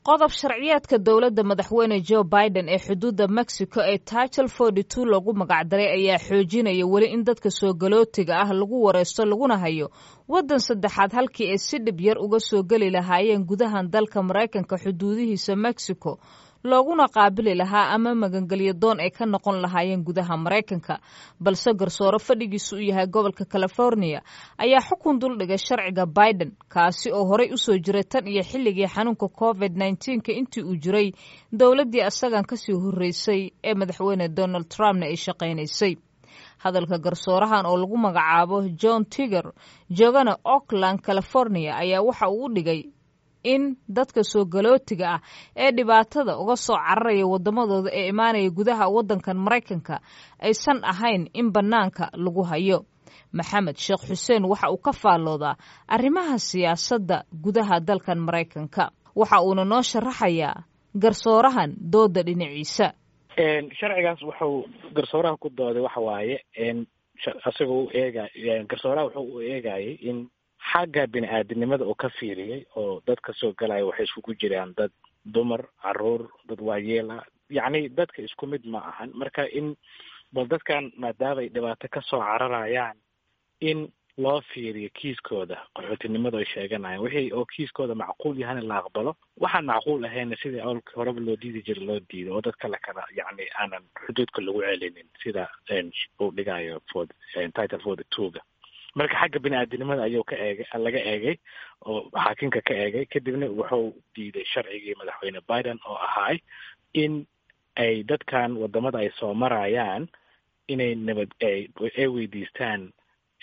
qodob sharciyeedka dowladda madaxweyne joe biden ee xuduudda mexico ee title forty two lagu magacdaray ayaa xoojinaya weli in dadka soo galootiga ah lagu wareysto laguna hayo waddan saddexaad halkii ay si dhib yar uga soo geli lahaayeen gudahan dalka maraykanka xuduudihiisa mexico looguna qaabili lahaa ama magangelyo doon ay ka noqon lahaayeen gudaha maraykanka balse garsoore fadhigiisu u yahay gobolka california ayaa xukun duldhigay sharciga biden kaasi oo horey usoo jiray tan iyo xilligii xanuunka covid nneteen-ka intii uu jiray dowladdii asagan kasii horreysay ee madaxweyne donald trumpna ay shaqaynaysay hadalka garsoorahan oo lagu magacaabo john tiger joogana oakland california ayaa waxa uu u dhigay in dadka soo galootiga ah ee dhibaatada uga soo cararaya waddamadooda ee imaanaya gudaha waddankan maraykanka aysan ahayn in bannaanka lagu hayo maxamed sheekh xuseen waxa uu ka faalloodaa arrimaha siyaasadda gudaha dalkan maraykanka waxa uuna noo sharaxayaa garsoorahan dooda dhinaciisa sharcigaas wuxuu garsooraha ku dooday waxa waaye isagoo u eega garsooraha wuxuu u eegayay in xagga bini aadamnimada uu ka fiiriyey oo dadka soo galaya waxay iskugu jiraan dad dumar caruur dad waayeela yacni dadka isku mid ma ahan marka in bal dadkan maadaama ay dhibaato ka soo cararayaan in loo fiiriyo kiiskooda qaxootinimada ay sheeganayaan wixii oo kiiskooda macquul yahana la aqbalo waxaan macquul ahayna sidii awlka horeba loo diidi jira loo diido oo dadka la kala yacni aanan xuduudka lagu celinin sida uu dhigayo for title forty two-ga marka xagga bini aadinimada ayuu ka eegay laga eegay oo xaakinka ka eegay kadibna wuxuu diiday sharcigii madaxweyne biden oo ahaay in ay dadkan wadamada ay soo marayaan inay nabad ay weydiistaan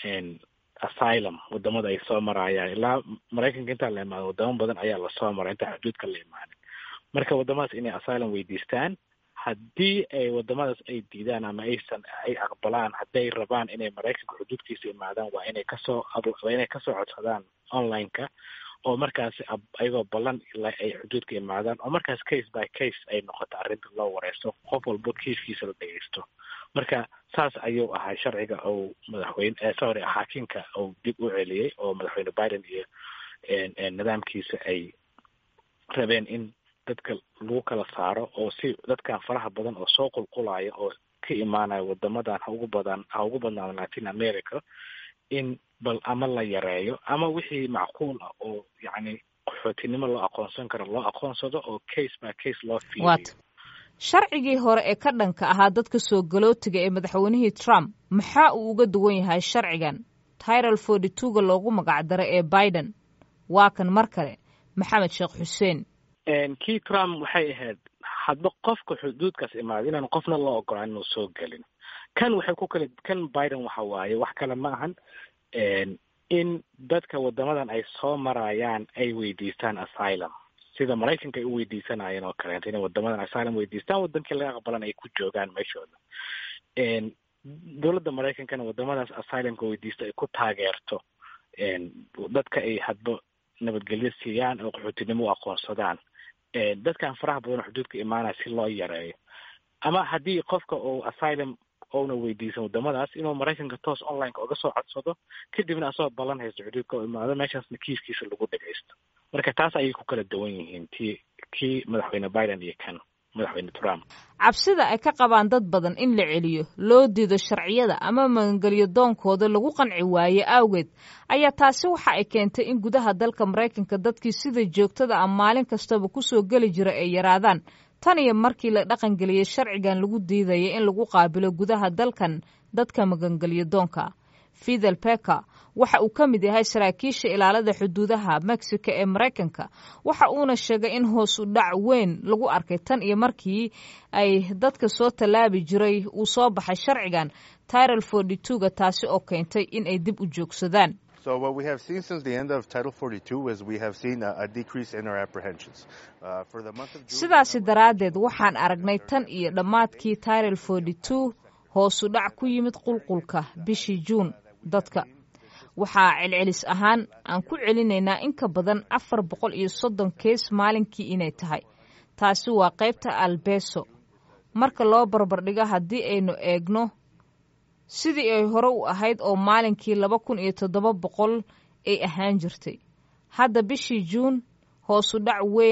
asylum wadamada ay soo marayaan ilaa maraykanka intaan la imaado wadamo badan ayaa lasoo maray intaan xuduudka la imaanin marka wadamadaas inay asylum weydiistaan haddii ay wadamadaas ay diidaan ama aysan ay aqbalaan hadday rabaan inay maraykanka xuduudkiisa imaadaan waa inay kasoo waa inay kasoo codsadaan online-ka oo markaas ayagoo ballan ay xuduudka imaadaan oo markaas case by case ay noqoto arrinta loo wareysto qof walba kiiskiisa la dhegeysto marka saas ayuu ahaa sharciga ou madaxweyne sorry xaakinka uu dib u celiyey oo madaxweyne biden iyo nidaamkiisa ay rabeen in dadka lagu kala saaro oo si dadkan faraha badan oo soo qulqulaya oo ka imaanaya wadamadan ha ugu badan ha ugu badnaado latin america in bal ama la yareeyo ama wixii macquul ah oo yacni qaxootinimo loo aqoonsan karo loo aqoonsado oo case by case loo fiiriyo sharcigii hore ee ka dhanka ahaa dadka soo galootiga ee madaxweynihii trump maxaa uu uga duwan yahay sharcigan tiral forty two-ga loogu magacdaro ee biden waa kan mar kale maxamed sheekh xuseen kii trump waxay ahayd hadba qofka xuduudkaas imaada inaan qofna loo ogolaan inuu soo gelin kan waxay ku kale kan biden waxa waaye wax kale ma ahan in dadka wadamadan ay soo marayaan ay weydiistaan asylum sida maraykanka ay u weydiisanayeen oo kaleeto inay wadamadan asylum weydiistaan wadankii laga aqbalan ay ku joogaan meeshooda dowladda maraykankana wadamadaas asylumka weydiista ay ku taageerto dadka ay hadba nabadgelyo siiyaan oo qaxootinimo u aqoonsadaan dadkan faraha badan oo xuduudka imaanaya si loo yareeyo ama haddii qofka uu asylum ouna weydiisan wadamadaas inuu maraykanka toos online-ka uga soo codsado kadibna asagoo ballan haysto xuduudka u imaado meeshaasna kiiskiisa lagu dhagaysto marka taas ayay ku kala duwan yihiin ti kii madaxweyne biden iyo kan madaxweyne trump cabsida ay ka qabaan dad badan in la celiyo loo diido sharciyada ama magangelyo doonkooda lagu qanci waaye awgeed ayaa taasi waxa ay keentay in gudaha dalka maraykanka dadkii sida joogtada ah maalin kastaba kusoo geli jira ay yaraadaan tan iyo markii la dhaqangeliyey sharcigan lagu diidaya in lagu qaabilo gudaha dalkan dadka magangelyo doonka fidel peka waxa uu ka mid yahay saraakiisha ilaalada xuduudaha mexico ee maraykanka waxa uuna sheegay in hoos u dhac weyn lagu arkay tan iyo markii ay dadka soo tallaabi jiray uu soo baxay sharcigan tiral forty two-ga taasi oo keentay in ay dib u joogsadaan So what we have seen since the end of Title 42 is we have seen a, a decrease in our apprehensions. Uh, for the month of June, sidaasi daraaddeed waxaan aragnay tan iyo dhammaadkii tiral forty two hoosu dhac ku yimid qulqulka bishii juun dadka waxaa celcelis ahaan aan ku celinaynaa in ka badan afar boqol iyo soddon kees maalinkii inay tahay taasi waa qaybta albeso marka loo barbardhigo haddii aynu eegno sidii ay hore u ahayd oo maalinkii laba kun iyo toddoba boqol ay ahaan jirtay hadda bishii juun hoosu dhac weyn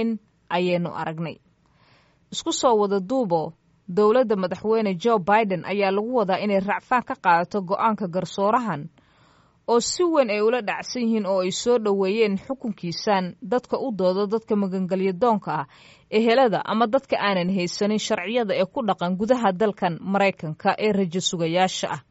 ayaynu aragnay isku soo wada duubo dowladda madaxweyne joe biden ayaa lagu wadaa inay racfaan ka qaadato go-aanka garsoorahan oo si weyn ay ula dhacsan yihiin oo ay soo dhoweeyeen xukunkiisan dadka u doodo dadka magangelya doonka ah ehelada ama dadka aanan haysanin sharciyada ee ku dhaqan gudaha dalkan maraykanka ee rajo sugayaasha ah